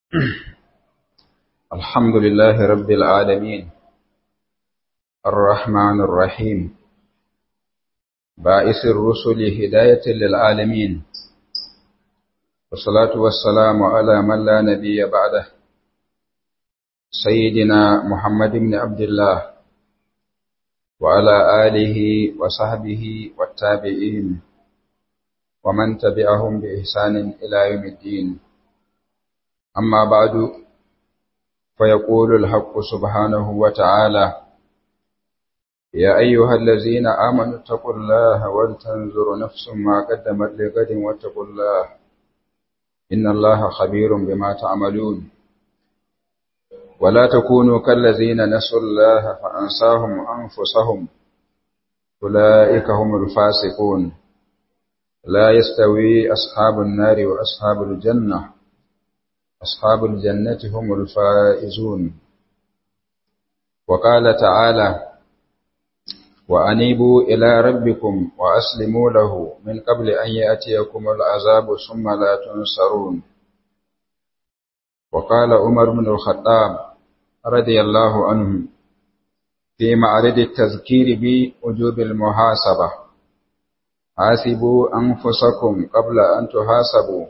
الحمد لله رب العالمين الرحمن الرحيم بائس الرسل هداية للعالمين والصلاة والسلام على من لا نبي بعده سيدنا محمد بن عبد الله وعلى آله وصحبه والتابعين ومن تبعهم بإحسان إلى يوم الدين أما بعد فيقول الحق سبحانه وتعالى يا أيها الذين آمنوا اتقوا الله ولتنظر نفس ما قدمت لغد واتقوا الله إن الله خبير بما تعملون ولا تكونوا كالذين نسوا الله فأنساهم أنفسهم أولئك هم الفاسقون لا يستوي أصحاب النار وأصحاب الجنة أصحاب الجنة هم الفائزون وقال تعالى وأنيبوا إلى ربكم وأسلموا له من قبل أن يأتيكم العذاب ثم لا تنصرون وقال عمر بن الخطاب رضي الله عنه في معرض التذكير بوجوب المحاسبة حاسبوا أنفسكم قبل أن تحاسبوا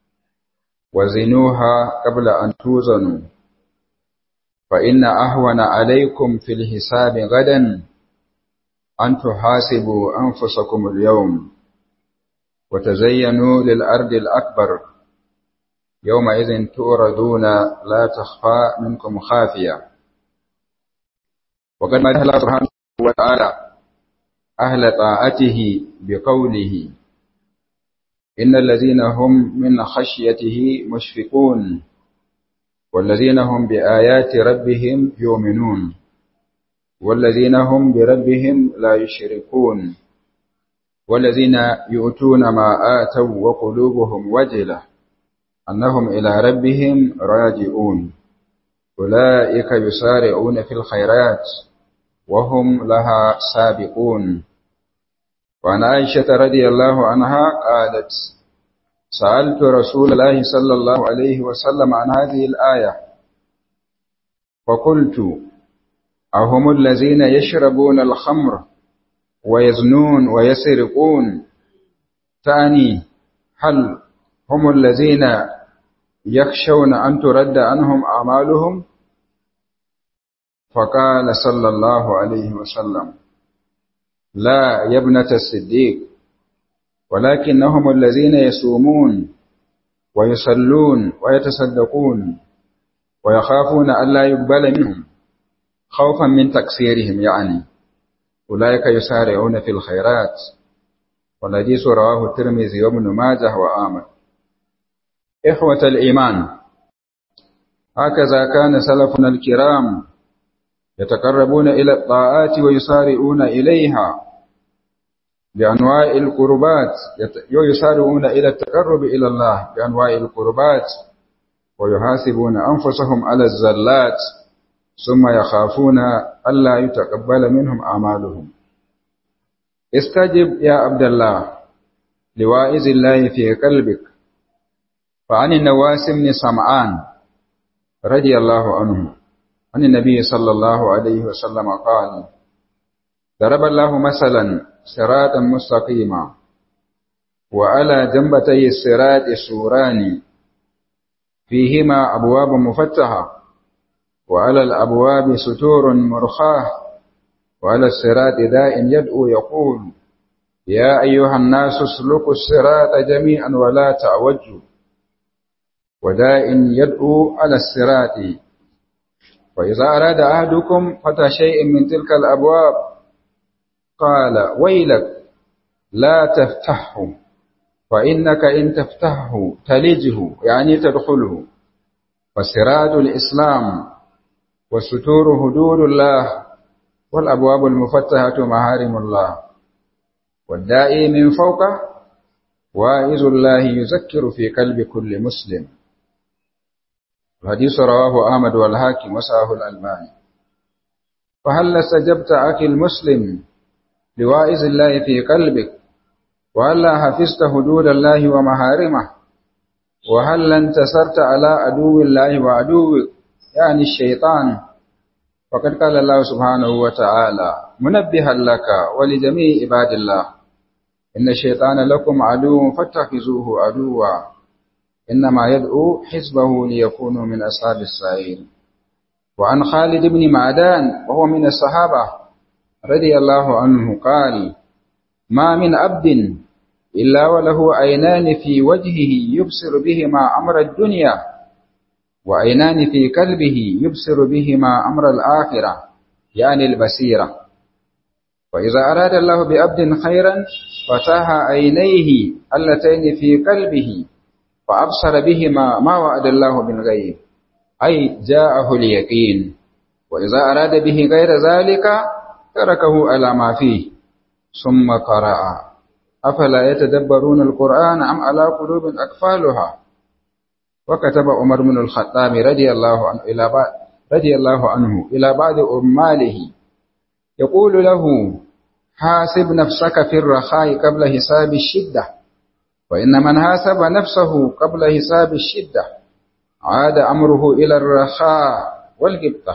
وزنوها قبل أن توزنوا فإن أهون عليكم في الحساب غدا أن تحاسبوا أنفسكم اليوم وتزينوا للأرض الأكبر يومئذ تؤردون لا تخفى منكم خافية وقد مدح الله سبحانه وتعالى أهل طاعته بقوله إن الذين هم من خشيته مشفقون والذين هم بآيات ربهم يؤمنون والذين هم بربهم لا يشركون والذين يؤتون ما آتوا وقلوبهم وجلة أنهم إلى ربهم راجعون أولئك يسارعون في الخيرات وهم لها سابقون وعن عائشة رضي الله عنها قالت سألت رسول الله صلى الله عليه وسلم عن هذه الآية فقلت أهم الذين يشربون الخمر ويزنون ويسرقون تعني هل هم الذين يخشون أن ترد عنهم أعمالهم فقال صلى الله عليه وسلم لا يا ابنة الصديق ولكنهم الذين يصومون ويصلون ويتصدقون ويخافون ألا يقبل منهم خوفا من تقصيرهم يعني أولئك يسارعون في الخيرات والحديث رواه الترمذي وابن ماجه وآمر إخوة الإيمان هكذا كان سلفنا الكرام يتقربون إلى الطاعات ويسارعون إليها بأنواع القربات ويسارعون إلى التقرب إلى الله بأنواع القربات ويحاسبون أنفسهم على الزلات ثم يخافون ألا يتقبل منهم أعمالهم استجب يا عبد الله لوائز الله في قلبك فعن النواس بن سمعان رضي الله عنه عن النبي صلى الله عليه وسلم قال ضرب الله مثلا صراطا مستقيما وعلى جنبتي الصراط سوران فيهما أبواب مفتحة وعلى الأبواب ستور مرخاه وعلى الصراط داء يدعو يقول يا أيها الناس اسلكوا الصراط جميعا ولا تعوجوا وداء يدعو على الصراط وإذا أراد أحدكم فتح شيء من تلك الأبواب قال ويلك لا تفتحه فإنك إن تفتحه تلجه يعني تدخله فسراج الإسلام والستور حدود الله والأبواب المفتحة محارم الله والدائي من فوقه واعظ الله يذكر في قلب كل مسلم الحديث رواه أحمد والحاكم وساه الألباني فهل استجبت أخي المسلم لواعظ الله في قلبك وألا حفظت حدود الله ومحارمه وهل انتصرت على عدو الله وعدوك يعني الشيطان فقد قال الله سبحانه وتعالى منبها لك ولجميع عباد الله إن الشيطان لكم عدو فاتخذوه عدوا إنما يدعو حزبه ليكونوا من أصحاب السعير وعن خالد بن معدان وهو من الصحابة رضي الله عنه قال ما من عبد إلا وله عينان في وجهه يبصر بهما أمر الدنيا وعينان في قلبه يبصر بهما أمر الآخرة يعني البصيرة وإذا أراد الله بعبد خيرا فتح عينيه اللتين في قلبه فأبصر بهما ما وعد الله من غيب أي جاءه اليقين وإذا أراد به غير ذلك تركه على ما فيه ثم قرأ أفلا يتدبرون القرآن أم على قلوب أكفالها وكتب عمر بن الخطاب رضي الله عنه إلى بعض رضي الله عنه إلى بعض أماله يقول له حاسب نفسك في الرخاء قبل حساب الشدة وإن من حاسب نفسه قبل حساب الشدة عاد أمره إلى الرخاء والقبطة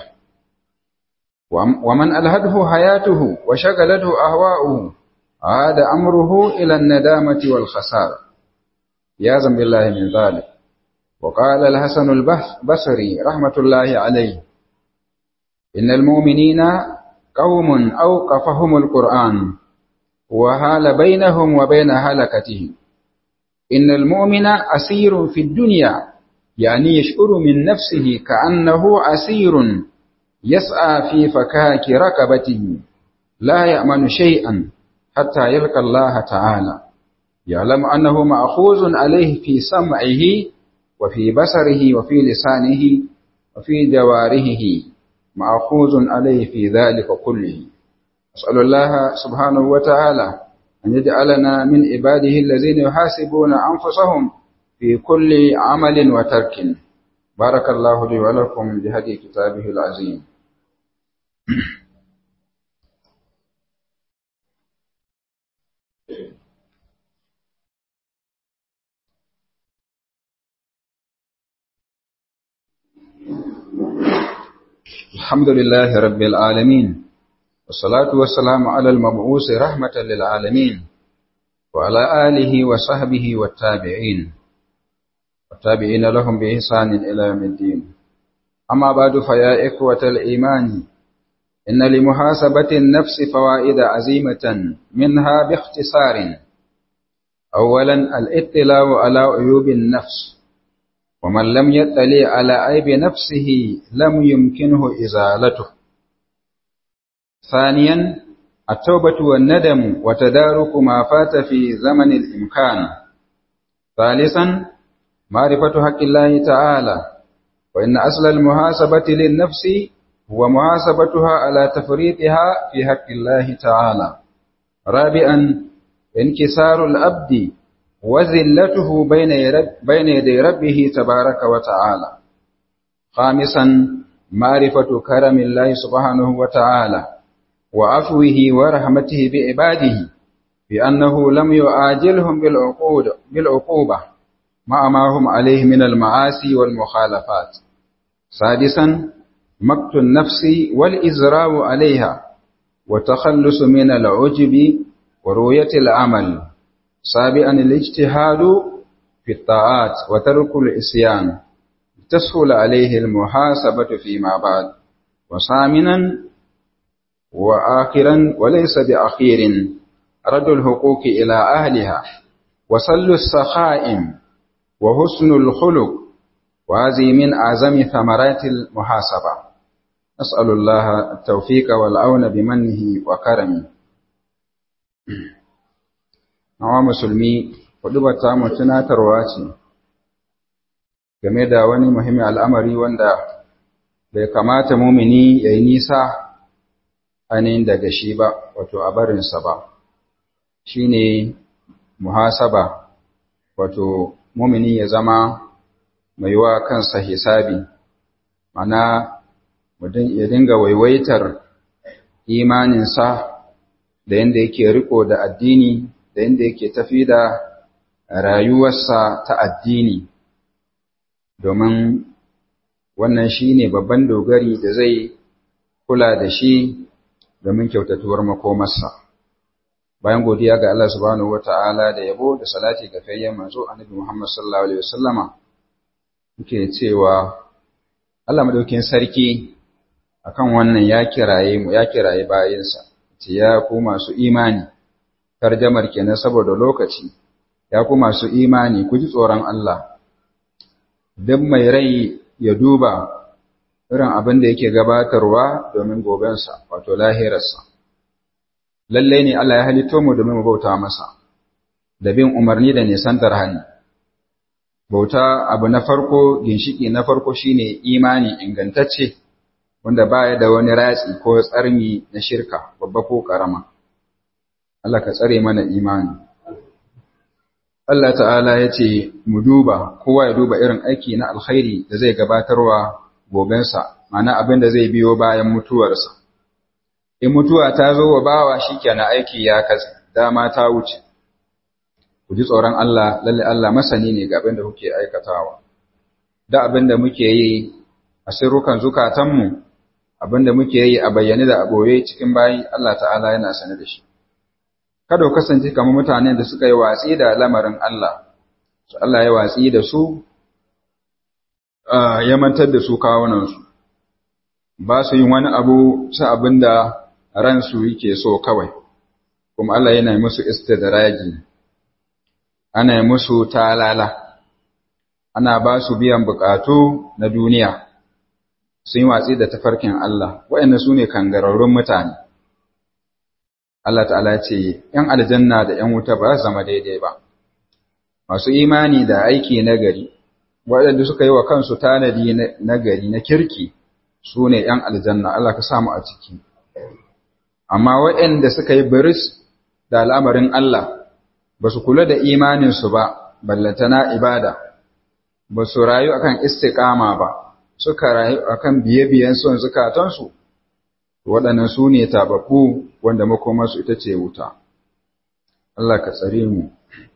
ومن ألهده حياته وشغلته أهواؤه عاد أمره إلى الندامة والخسارة يازا بالله من ذلك وقال الحسن البصري رحمة الله عليه إن المؤمنين قوم أوقفهم القرآن وهال بينهم وبين هلكتهم إن المؤمن أسير في الدنيا يعني يشعر من نفسه كأنه أسير يسعى في فكاك ركبته لا يأمن شيئا حتى يلقى الله تعالى يعلم أنه مأخوذ عليه في سمعه وفي بصره وفي لسانه وفي جوارحه مأخوذ عليه في ذلك كله أسأل الله سبحانه وتعالى أن يجعلنا من عباده الذين يحاسبون أنفسهم في كل عمل وترك بارك الله لي ولكم بهدي كتابه العظيم الحمد لله رب العالمين والصلاة والسلام على المبعوث رحمة للعالمين وعلى آله وصحبه والتابعين والتابعين لهم بإحسان إلى يوم الدين أما بعد فيا إخوة الإيمان إن لمحاسبة النفس فوائد عزيمة منها باختصار أولا الاطلاع على عيوب النفس ومن لم يطلع على عيب نفسه لم يمكنه إزالته ثانيا التوبة والندم وتدارك ما فات في زمن الإمكان ثالثا معرفة حق الله تعالى وإن أصل المحاسبة للنفس هو محاسبتها على تفريطها في حق الله تعالى رابعا انكسار الأبد وذلته بين بين يدي ربه تبارك وتعالى خامسا معرفة كرم الله سبحانه وتعالى وعفوه ورحمته بعباده بأنه لم يعاجلهم بالعقود بالعقوبة مع ما هم عليه من المعاصي والمخالفات سادسا مقت النفس والإزراء عليها وتخلص من العجب ورؤية العمل سابعا الاجتهاد في الطاعات وترك الإسيان تسهل عليه المحاسبة فيما بعد وثامنا وآخرا وليس بأخير رد الحقوق إلى أهلها وصل السخائم وحسن الخلق وهذه من أعظم ثمرات المحاسبة نسأل الله التوفيق والعون بمنه وكرمه Nawa musulmi, ta mu tunatarwa ce game da wani muhimmin al'amari wanda bai kamata mumini ya yi nisa ainihin daga shi ba, wato a barinsa ba, shi ne muhasaba, wato mumini ya zama mai wa kansa hisabi, mana ya dinga waiwaitar imaninsa da yadda yake riko da addini da yadda yake tafi da rayuwarsa ta addini domin wannan shi ne babban dogari da zai kula da shi domin kyautatuwar makomarsa. Bayan godiya ga Allah subhanahu wa ta'ala da yabo da salati ga fayyan manzo annabi Muhammad sallallahu Alaihi wasallama, muke cewa Allah madaukin sarki akan wannan ya kiraye mu ya kiraye bayinsa, ce ya ku masu imani, tarjamar kenan saboda lokaci, ya ku masu imani ku ji tsoron Allah, duk mai rai ya duba irin abin da yake gabatarwa domin gobensa, wato lahirarsa. Lallai ne Allah ya halitto mu domin mu bauta masa, da bin umarni da nisantar hani. Bauta abu na farko, ginshiki na farko shine imani ingantacce, wanda baya da wani ratsi ko tsarmi na shirka, babba ko ƙarama. Allah ka tsare mana imani. Allah ta'ala ya ce, Mu duba, kowa ya duba irin aiki na alkhairi da zai gabatarwa gobensa, mana abin da zai biyo bayan mutuwarsa. In mutuwa ta zo wa bawa shi kenan aiki ya katse, dama ta wuce. Ku ji tsoron Allah, lalle Allah masani ne ga abin da kuke aikatawa. Da abin da muke yi a sirrukan zukatanmu, abin da muke yi a bayyane da a ɓoye cikin bayi Allah ta'ala yana sane da shi. kada ku kasance kamar mutanen da suka yi watsi da lamarin Allah, su Allah ya watsi da su, ya mantar da su kawunansu, ba su yin wani abu su abin da ransu yake so kawai, kuma Allah yana musu istidraji, ana yi musu talala, ana ba su biyan bukatu na duniya, sun yi watsi da tafarkin Allah, waɗanda su ne kangararrun mutane. Allah ta'ala ce, ‘yan aljanna da ‘yan wuta ba su zama daidai ba, masu imani da aiki nagari, waɗanda suka yi wa kansu tanadi nagari na kirki su ne ‘yan aljanna, Allah ka samu a ciki. Amma waɗanda suka yi biris da al'amarin Allah, ba su kula da imaninsu ba, ballantana ibada, ba su rayu akan istiƙama ba, suka rayu akan biye-biyen son zukatansu, waɗannan su ne tabaku wanda makomarsu ita ce wuta. Allah ka tsare mu.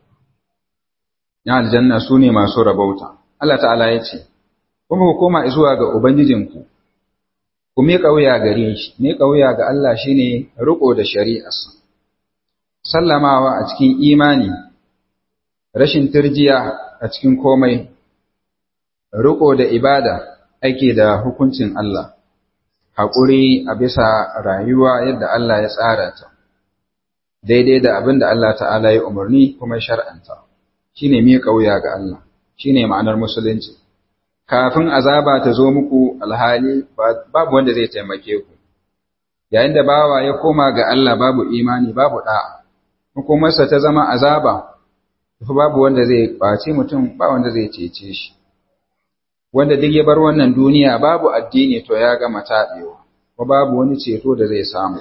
Ya aljanna su ne masu rabauta. Allah ta'ala ya ce, Kuma ku koma zuwa ga Ubangijinku, ku miƙa wuya gare shi, miƙa wuya ga Allah shi ne riƙo da shari'arsa. Sallamawa a cikin imani, rashin turjiya a cikin komai, riƙo da ibada ake da hukuncin Allah. haƙuri a bisa rayuwa yadda Allah ya tsara ta, daidai da abin da Allah ta'ala ya umarni kuma shar'anta, shi ne miƙa wuya ga Allah, shi ne ma'anar musulunci. Kafin azaba ta zo muku alhali babu wanda zai taimake ku, yayin da bawa ya koma ga Allah babu imani babu ɗa'a, hukumarsa ta zama azaba, babu wanda zai ɓaci mutum ba wanda zai cece shi. wanda duk ya bar wannan duniya babu addini to ya gama taɓewa, ko babu wani ceto da zai samu.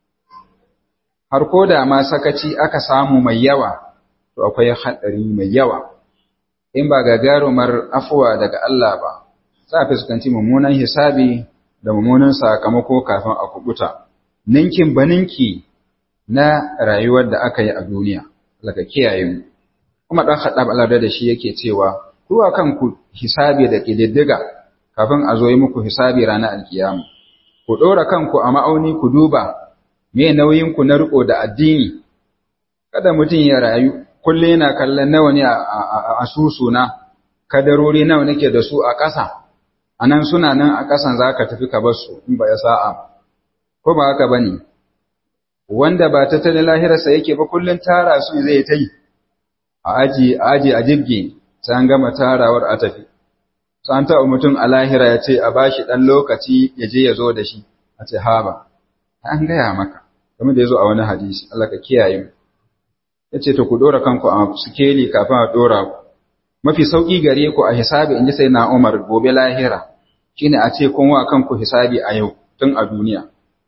Har ko da ma sakaci aka samu mai yawa, to akwai haɗari mai yawa, in ba gagarumar afuwa daga Allah ba, za a fuskanci mummunan hisabi da mummunan sakamako kafin a kubuta, ninkin baninki na rayuwar da aka yi a duniya, daga kiyaye mu. Kuma ɗan haɗa Allah da shi yake cewa, Kuwa kanku hisabi da ƙididdiga kafin a zo yi muku hisabi ranar alkiyama. Ku ɗora kanku a ma'auni ku duba me nauyinku na riƙo da addini, kada mutum ya rayu, kullum yana kallon nawa ne a susuna, kadarori nawa nake da su a ƙasa, a nan suna nan a ƙasan za ka tafi ka bar su in ba ya sa'a. Ko ba haka ba ne, wanda ba tattalin lahirarsa yake ba kullum tara su zai ta yi, a aji, a aji, a jirgi, sai an gama tarawar a tafi. San taɓa mutum a lahira ya ce a ba shi ɗan lokaci ya je ya zo da shi, a ce haba, an gaya maka, kamar da ya zo a wani hadisi, Allah ka kiyaye mu. Ya ce to ku ɗora kanku a sikeli kafin a ɗora ku. Mafi sauƙi gare ku a hisabi in ji sai na Umar gobe lahira, shine a ce kun wa kanku hisabi a yau tun a duniya.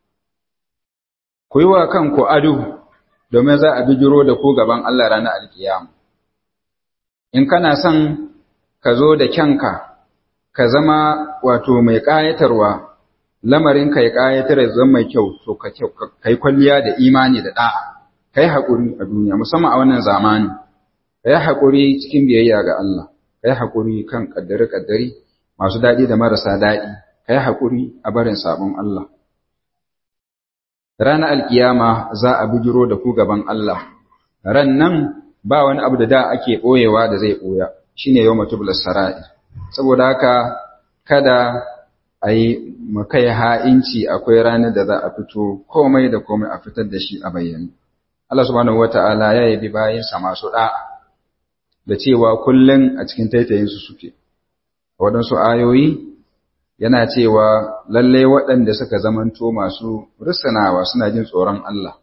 Ku yi wa kanku ado domin za a bijiro da ku gaban Allah ranar alkiyama. in kana son ka zo da kyanka ka zama wato mai ƙayatarwa lamarin ka ya ƙayatar da zama mai kyau to ka yi kwalliya da imani da ɗa'a ka yi haƙuri a duniya musamman a wannan zamani ka yi haƙuri cikin biyayya ga Allah ka yi haƙuri kan ƙaddare-ƙaddare masu daɗi da marasa daɗi ka yi haƙuri a barin sabon Allah ranar alkiyama za a bijiro da ku gaban Allah ran nan ba wani abu da da ake ɓoyewa da zai ɓoya shine yau matubular sara'i saboda haka kada a yi makai ha'inci akwai ranar da za a fito komai da komai a fitar da shi a bayyane Allah subhanahu wata'ala ya yabi bayansa masu da'a da cewa kullum a cikin taitayinsu suke waɗansu ayoyi yana cewa lalle waɗanda suka zamanto masu risanawa suna jin tsoron Allah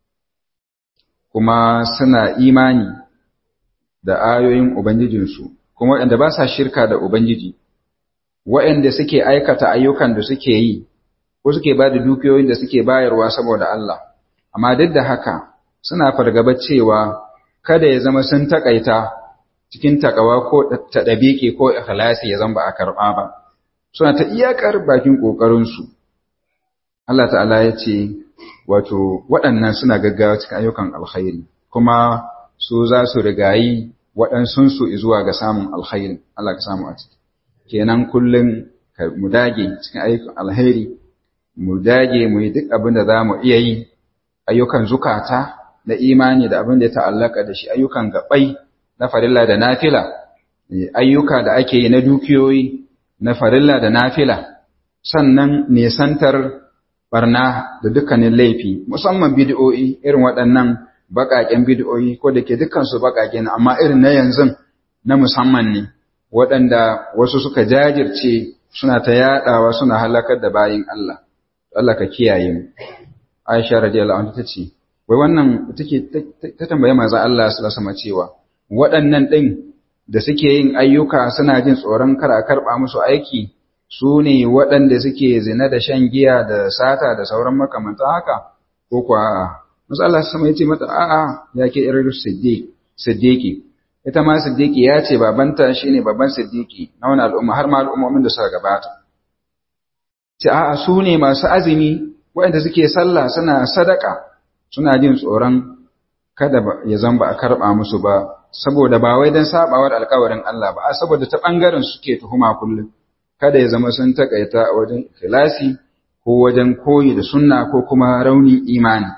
kuma suna imani da ayoyin Ubangijinsu kuma waɗanda ba sa shirka da Ubangiji waɗanda suke aikata ayyukan da suke yi ko suke ba da dukiyoyin da suke bayarwa saboda Allah amma duk da haka suna fargaba cewa kada ya zama sun takaita cikin takawa ko ta ɗabiƙe ko ikhlasi ya zama ba a karɓa ba suna ta iyakar bakin ƙoƙarinsu Allah ta'ala ya ce wato waɗannan suna gaggawa cikin ayyukan alkhairi kuma su za su rigayi waɗansunsu zuwa ga samun alkhairi Allah ka samu a ciki kenan kullum mu dage cikin ayyukan alheri mu dage mu yi duk abin da za mu iya yi ayyukan zukata na imani da abin da ya ta'allaka da shi ayyukan gabai na farilla da nafila ayyuka da ake yi na dukiyoyi na farilla da nafila sannan nesantar barna da dukkanin laifi musamman bid'o'i irin waɗannan baƙaƙen bid'o'i ko da ke dukkansu baƙaƙe ne amma irin na yanzu na musamman ne waɗanda wasu suka jajirce suna ta yaɗawa suna halakar da bayin Allah Allah ka kiyaye mu Aisha radiyallahu anha tace wai wannan take ta tambaye manzo Allah sallallahu alaihi cewa waɗannan ɗin da suke yin ayyuka suna jin tsoron kar a karɓa musu aiki su ne waɗanda suke zina da shan giya da sata da sauran makamantan haka ko kuwa a'a manzo Allah sama yace mata a'a ya ke irin siddiq siddiqi ita ma siddiqi ya ce babanta shine babban siddiqi na wani al'umma har ma al'ummomin da suka gabata ce a'a su ne masu azumi waɗanda suke sallah suna sadaka suna jin tsoron kada ya zamba a karɓa musu ba saboda ba wai don sabawar alkawarin Allah ba a saboda ta ɓangaren suke tuhuma kullum kada ya zama sun takaita a wajen ikhlasi ko wajen koyi da sunna ko kuma rauni imani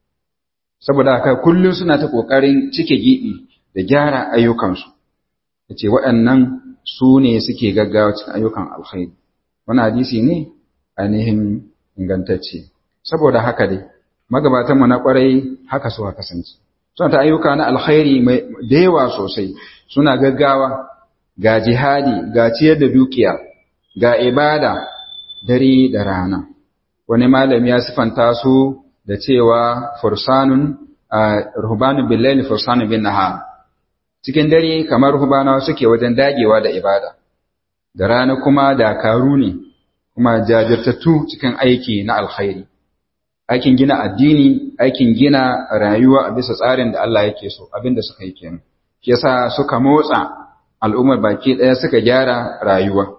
saboda haka kullum suna ta ƙoƙarin cike giɓi da gyara ayyukansu ya ce waɗannan su ne suke gaggawa cikin ayyukan alkhairi wani hadisi ne ainihin ingantacce saboda haka dai magabatanmu na ƙwarai haka suka kasance suna ta ayyuka na alkhairi da yawa sosai suna gaggawa ga jihadi ga ciyar da dukiya ga ibada dare da rana wani malami ya sifanta su da cewa fursanun ruhbanun billahi fursanun bin nahar cikin dare kamar ruhbanawa suke wajen dagewa da ibada da rana kuma dakaru ne kuma jajirtattu cikin aiki na alkhairi aikin gina addini aikin gina rayuwa a bisa tsarin da Allah yake so abinda suka yi kenan shi yasa suka motsa al'ummar baki ɗaya suka gyara rayuwa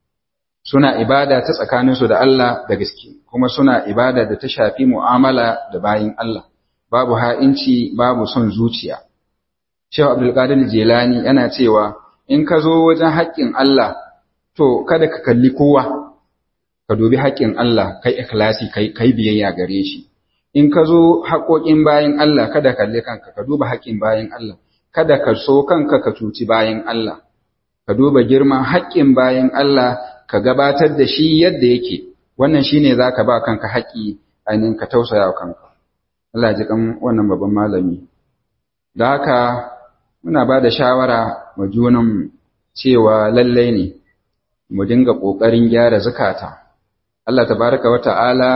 suna ibada ta tsakaninsu da Allah da gaske kuma suna ibada da ta shafi mu'amala da bayin Allah babu ha'inci babu son zuciya Shehu Abdulkadir Jilani yana cewa in ka zo wajen haƙƙin Allah to kada ka kalli kowa ka dubi haƙƙin Allah kai ikhlasi kai kai biyayya gare shi in ka zo haƙoƙin bayin Allah kada ka kalli kanka ka duba haƙƙin bayin Allah kada ka so kanka ka cuci bayin Allah ka duba girman haƙƙin bayin Allah ka gabatar da shi yadda yake wannan shine zaka ba kanka haƙƙi ainihin ka tausaya wa kanka Allah ya ji kan wannan babban malami da haka muna ba da shawara wa junan cewa lallai ne mu dinga ƙoƙarin gyara zukata Allah tabaraka wa ta'ala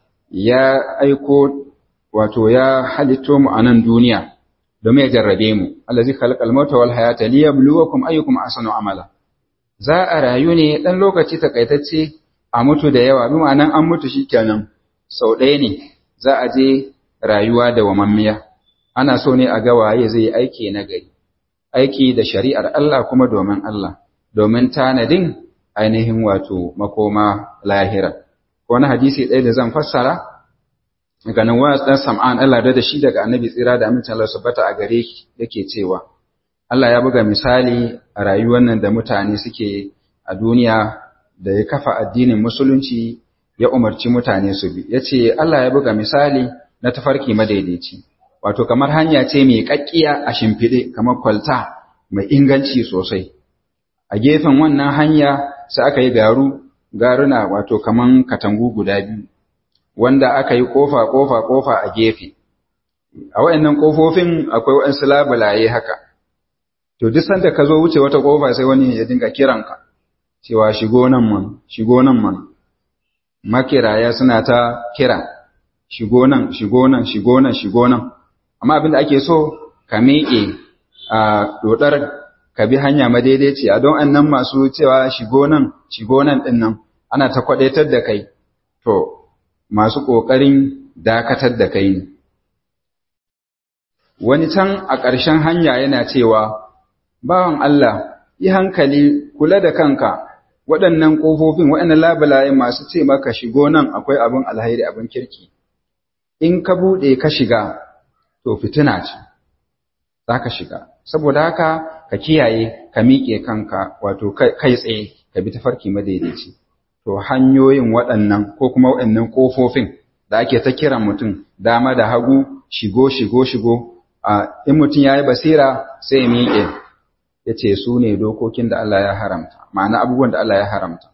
ya aiko wato ya halitto mu a nan duniya domin ya jarrabe mu Allah zai khalaqal mauta wal hayata liyabluwakum ayyukum ahsanu amala za a rayu ne dan lokaci takaitacce a mutu da yawa bi ma'anan an mutu shikenan sau ɗaya ne za a je rayuwa da wamammiya ana so ne a ga waye zai yi aiki na gari aiki da shari'ar Allah kuma domin Allah domin tanadin ainihin wato makoma lahira wani hadisi ɗaya da zan fassara daga nan wa dan sam'an Allah da shi daga annabi tsira da amincin Allah subhanahu a gare shi yake cewa Allah ya buga misali a rayuwar nan da mutane suke a duniya da ya kafa addinin musulunci ya umarci mutane su bi yace Allah ya buga misali na tafarki madaidaici wato kamar hanya ce mai kakkiya a shimfide kamar kwalta mai inganci sosai a gefen wannan hanya sai aka yi garu garuna wato kaman katangu guda biyu wanda aka yi kofa kofa kofa a gefe a wayannan kofofin akwai waɗansu labulaye haka to duk sanda ka zo wuce wata kofa sai wani ya dinga kiranka cewa shigo nan man shigo nan man makiraya suna ta kira shigo nan shigo nan shigo nan shigo nan amma abin da ake so ka miƙe a dodar ka bi hanya madaidaiciya don annan masu cewa shigo nan shigo nan din nan ana ta kwadaitar da kai to masu ƙoƙarin dakatar da kai ne wani can a ƙarshen hanya yana cewa bawan Allah yi hankali kula da kanka waɗannan ƙofofin waɗannan labulayen masu ce maka shigo nan akwai abin alhairi abin kirki in ka buɗe ka shiga to fitina ce za ka shiga saboda haka ka kiyaye ka miƙe kanka wato kai tsaye ka bi tafarki madaidaici to hanyoyin waɗannan ko kuma waɗannan ƙofofin da ake ta kiran mutum dama da hagu shigo shigo shigo a in mutum ya yi basira sai ya miƙe ya ce su ne dokokin da Allah ya haramta ma'ana abubuwan da Allah ya haramta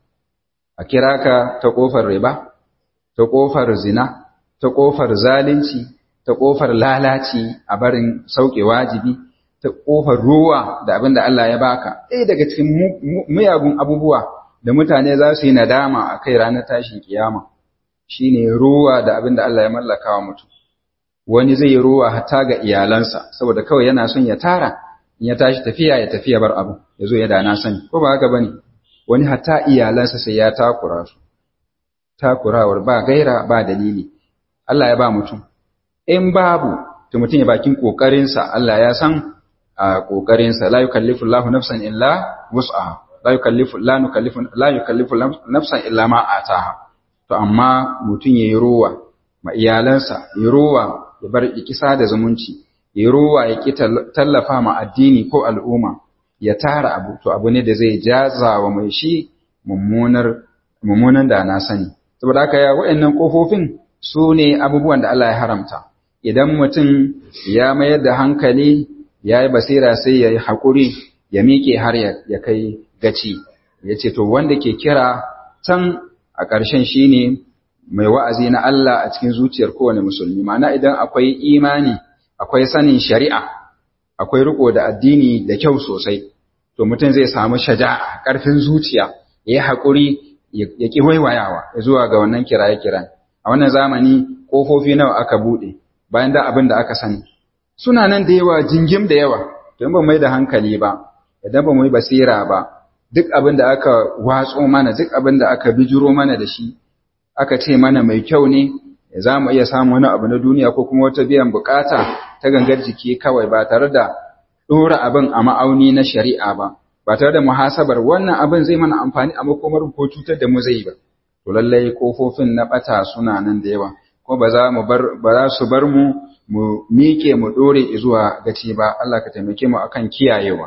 a kira ka ta ƙofar riba ta ƙofar zina ta ƙofar zalunci ta ƙofar lalaci a barin sauke wajibi ta ƙofar ruwa da abin da Allah ya baka ɗaya daga cikin miyagun abubuwa da mutane za su yi nadama a kai ranar tashin kiyama shine ruwa da abin da Allah ya mallaka wa mutum wani zai yi ruwa hatta ga iyalansa saboda kawai yana son ya tara in ya tashi tafiya ya tafiya bar abu ya zo ya dana sani ko ba haka bane wani hatta iyalansa sai ya takura su takurawar ba gaira ba dalili Allah ya ba mutum in babu to mutum ya bakin kokarinsa Allah ya san a kokarinsa la yukallifu Allahu nafsan illa wus'aha la yukallifu la nukallifu la yukallifu nafsan illa ma ataha to amma mutum yayi ruwa ma iyalansa yayi ruwa ya bar ikisa da zumunci yayi ruwa ya ki tallafa ma addini ko al'umma ya tara abu to abu ne da zai jaza wa mai shi mummunar mummunan da na sani saboda haka ya waɗannan kofofin su ne abubuwan da Allah ya haramta idan mutum ya mayar da hankali ya yi basira sai ya yi haƙuri ya miƙe har ya kai gaci ya ce to wanda ke kira can a ƙarshen shi ne mai wa'azi na Allah a cikin zuciyar kowane musulmi ma'ana idan akwai imani akwai sanin shari'a akwai riko da addini da kyau sosai to mutum zai samu shaja'a ƙarfin zuciya ya yi haƙuri ya ƙi waiwayawa zuwa ga wannan kiraye-kiran a wannan zamani ƙofofi nawa aka buɗe bayan da abin da aka sani suna nan da yawa jingim da yawa don ba mai da hankali ba idan ba mu yi basira ba duk abin da aka watso mana duk abin da aka bijiro mana da shi aka ce mana mai kyau ne za mu iya samun wani abu na duniya ko kuma wata biyan bukata ta gangar jiki kawai ba tare da ɗora abin a ma'auni na shari'a ba ba tare da muhasabar wannan abin zai mana amfani a makomar ko cutar da mu zai ba to lallai kofofin na bata suna nan da yawa ko ba za mu bar ba za su bar mu mu miƙe mu dore zuwa gaci ba Allah ka taimake mu akan kiyayewa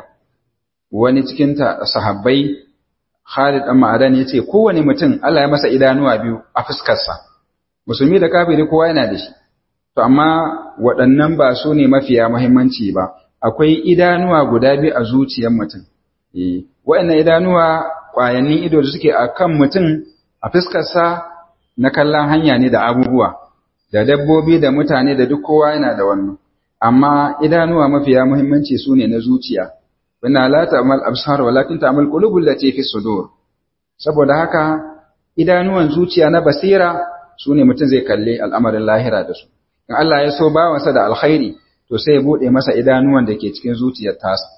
wani cikin ta sahabbai Khalid dan Ma'adan yace kowane mutum Allah ya masa idanuwa biyu a fuskarsa musulmi da kafiri kowa yana da shi to amma waɗannan ba su ne mafiya muhimmanci ba akwai idanuwa guda biyu a zuciyar mutum eh waɗannan idanuwa ƙwayannin ido da suke akan mutum a fuskarsa na kallon hanya ne da abubuwa da dabbobi da mutane da duk kowa yana da wannan amma idanuwa mafiya muhimmanci su ne na zuciya wana la ta'mal absar walakin ta'mal qulubul lati fi sudur saboda haka idanuwan zuciya na basira su ne mutum zai kalle al'amarin lahira da su in Allah ya so bawansa da alkhairi to sai ya bude masa idanuwan da ke cikin zuciyar tasa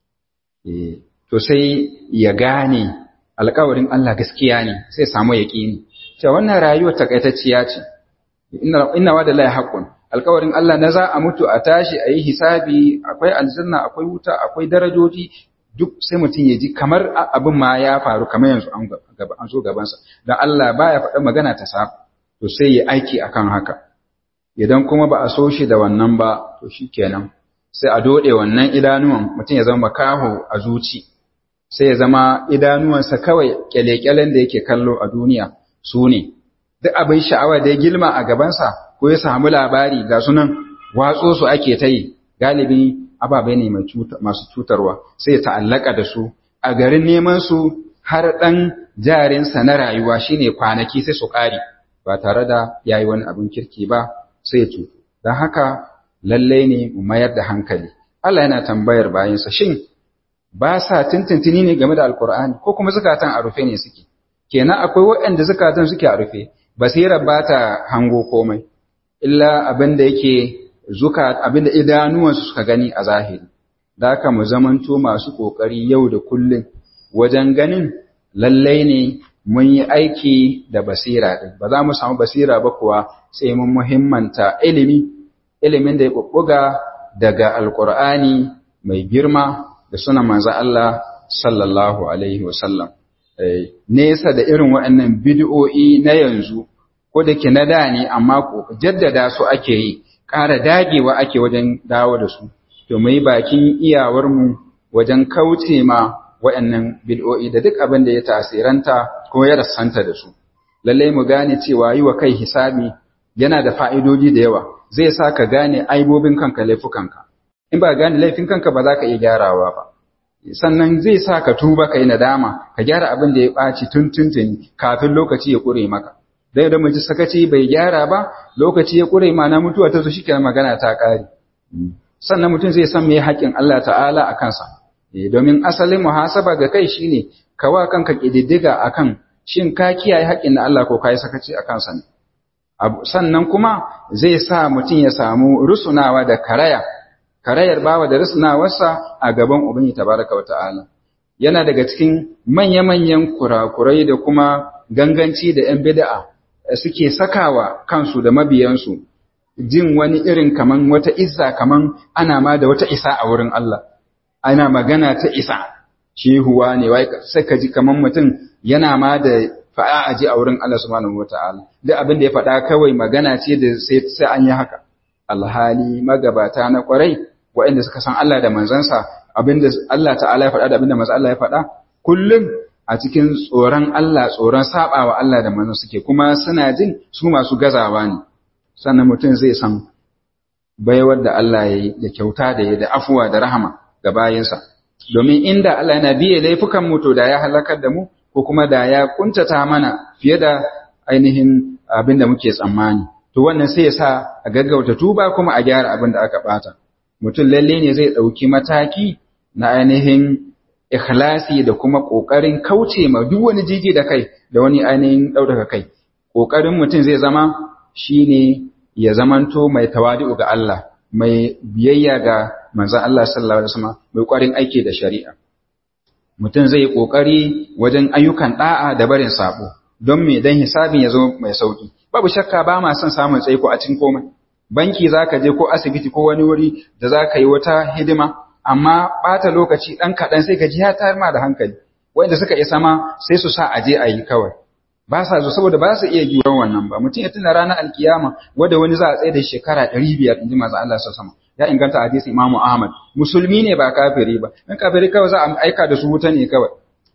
eh to sai ya gane alƙawarin Allah gaskiya ne sai samu yaƙini cewa wannan rayuwar takaitacciya ce inna inna wa lillahi haqqun alƙawarin Allah na za a mutu a tashi a yi hisabi akwai aljanna akwai wuta akwai darajoji duk sai mutum ya ji kamar abin ma ya faru kamar yanzu an gaba an so gabansa dan Allah baya faɗa magana ta sa to sai ya aiki akan haka idan kuma ba a so shi da wannan ba to shikenan sai a dode wannan idanuwan mutum ya zama makaho a zuci sai ya zama idanuwansa kawai kyale-kyalen da yake kallo a duniya su ne duk abin sha'awa da ya gilma a gabansa ko ya samu labari ga sunan watso su ake ta yi galibi ababe ne masu cutarwa sai ya ta'allaka da su a garin neman su har ɗan jarinsa na rayuwa shine kwanaki sai su ƙare ba tare da ya yi wani abin kirki ba sai ya cutu don haka lallai ne mu mayar da hankali Allah yana tambayar bayansa shin ba sa tintintini ne game da alkur'ani ko kuma zukatan a rufe ne suke kenan akwai waɗanda zukatan suke a rufe basirar ba ta hango komai illa abin da yake zuka abin da idanuwansu suka gani a zahiri da haka mu zamanto masu ƙoƙari yau da kullum wajen ganin lallai ne mun yi aiki da basira ɗin ba za mu samu basira ba kuwa sai mun muhimmanta ilimi ilimin da ya ɓuɓɓuga daga alƙur'ani mai girma da suna manzo Allah sallallahu alaihi wasallam nesa da irin waɗannan bid'o'i na yanzu ko da ke na da ne amma ko jaddada su ake yi ƙara dagewa ake wajen dawo da su to mu yi bakin iyawarmu wajen kauce ma waɗannan bid'o'i da duk abin da ya tasiranta ko ya rassanta da su lallai mu gane cewa yi wa kai hisabi yana da fa'idoji da yawa zai sa ka gane aibobin kanka laifukanka in ba gane laifin kanka ba za ka iya gyarawa ba sannan zai sa ka tuba ka yi nadama ka gyara abin da ya ɓaci tun tuntuni kafin lokaci ya ƙure maka dai da mace sakaci bai gyara ba lokaci ya ƙure ma na mutuwa ta zo shi magana ta ƙare sannan mutum zai san me haƙƙin Allah ta'ala a kansa domin asalin muhasaba ga kai shine ka wa kanka ƙididdiga akan shin ka kiyaye haƙƙin na Allah ko ka yi sakaci a kansa ne sannan kuma zai sa mutum ya samu rusunawa da karaya karayar bawa da rusunawarsa a gaban ubangi tabaraka wata'ala yana daga cikin manya-manyan kurakurai da kuma ganganci da 'yan bid'a suke sakawa kansu da mabiyansu jin wani irin kaman wata izza kaman ana ma da wata isa a wurin Allah ana magana ta isa shehuwa ne wai sai ka ji kaman mutum yana ma da fa'a aji a wurin Allah subhanahu wata'ala duk abin da ya faɗa kawai magana ce da sai sai an yi haka alhali magabata na kwarai waɗanda suka san Allah da manzansa abinda Allah ta'ala ya faɗa da abinda manzo Allah ya faɗa kullum a cikin tsoron Allah tsoron sabawa Allah da manzon suke kuma suna jin su masu gazawa ne sannan mutum zai san baiwar da Allah ya yi da kyauta da ya da afuwa da rahama ga bayinsa domin inda Allah yana biye laifukan mu to da ya halakar da mu ko kuma da ya kuntata mana fiye da ainihin abin da muke tsammani to wannan sai ya sa a gaggauta tuba kuma a gyara abin da aka bata mutum lalle ne zai ɗauki mataki na ainihin ikhlasi da kuma ƙoƙarin kauce ma duk wani jiji da kai da wani ainihin ɗaukaka kai ƙoƙarin mutum zai zama shine ya zamanto mai tawadi'u ga Allah mai biyayya ga manzon Allah sallallahu alaihi wasallam mai ƙwarin aiki da shari'a mutum zai ƙoƙari wajen ayyukan ɗa'a da barin sabo don me dan hisabin ya zo mai sauki babu shakka ba ma son samun tsaiko a cikin komai banki zaka je ko asibiti ko wani wuri da zaka yi wata hidima amma ɓata lokaci ɗan kaɗan sai ka ji ya tayar ma da hankali wanda suka isa ma sai su sa a je a yi kawai ba sa zo saboda ba su iya juran wannan ba mutum ya tuna ranar alkiyama wanda wani za a tsaye da shekara ɗari biyar in ji masu Allah sama ya inganta hadisi Imam Ahmad musulmi ne ba kafiri ba dan kafiri kawai za a aika da su wuta ne kawai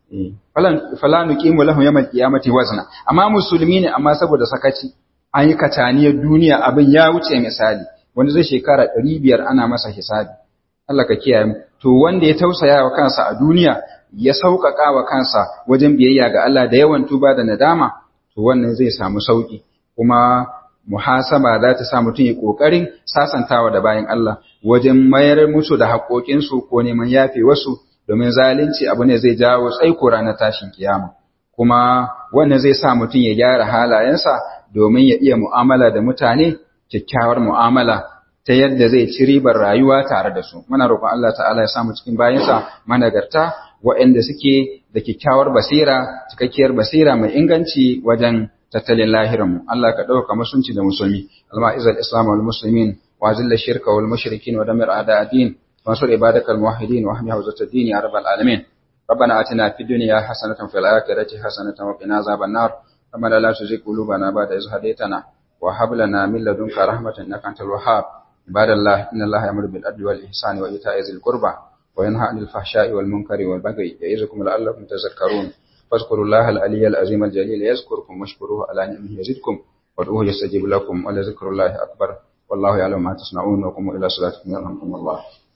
falan falan nuqimu lahu yawmal qiyamati wazna amma musulmi ne amma saboda sakaci an yi kataniyar duniya abin ya wuce misali wanda zai shekara ɗari biyar ana masa hisabi Allah ka kiyaye mu to wanda ya tausaya wa kansa a duniya ya sauƙaƙa wa kansa wajen biyayya ga Allah da yawan tuba da nadama to wannan zai samu sauƙi kuma muhasaba za ta sa mutum ya ƙoƙarin sasantawa da bayan Allah wajen mayar musu da haƙoƙinsu ko neman yafe wasu domin zalunci abu ne zai jawo tsaiko ranar tashin kiyama kuma wannan zai sa mutum ya gyara halayensa domin ya iya mu'amala da mutane kyakkyawar mu'amala ta yadda zai ci ribar rayuwa tare da su muna roƙon Allah ta'ala ya samu cikin bayansa managarta waɗanda suke da kyakkyawar basira cikakkiyar basira mai inganci wajen tattalin lahirinmu Allah ka ɗauka musunci da musulmi alma'izal islam wal muslimin wa zilla shirka wal mushrikin wa damir a'da din وانصر عبادك الموحدين واحمي حوزة الدين يا رب العالمين ربنا آتنا في الدنيا حسنة في الآخرة حسنة وقنا عذاب النار ربنا لا تزغ قلوبنا بعد إذ هديتنا وهب لنا من لدنك رحمة إنك أنت الوهاب عباد الله إن الله يأمر بالعدل والإحسان وإيتاء ذي القربى وينهى عن الفحشاء والمنكر والبغي يعظكم لعلكم تذكرون فاذكروا الله العلي العظيم الجليل يذكركم واشكروه على نعمه يزدكم وادعوه يستجيب لكم ولذكر الله أكبر والله يعلم ما تصنعون وقوموا إلى صلاتكم يرحمكم الله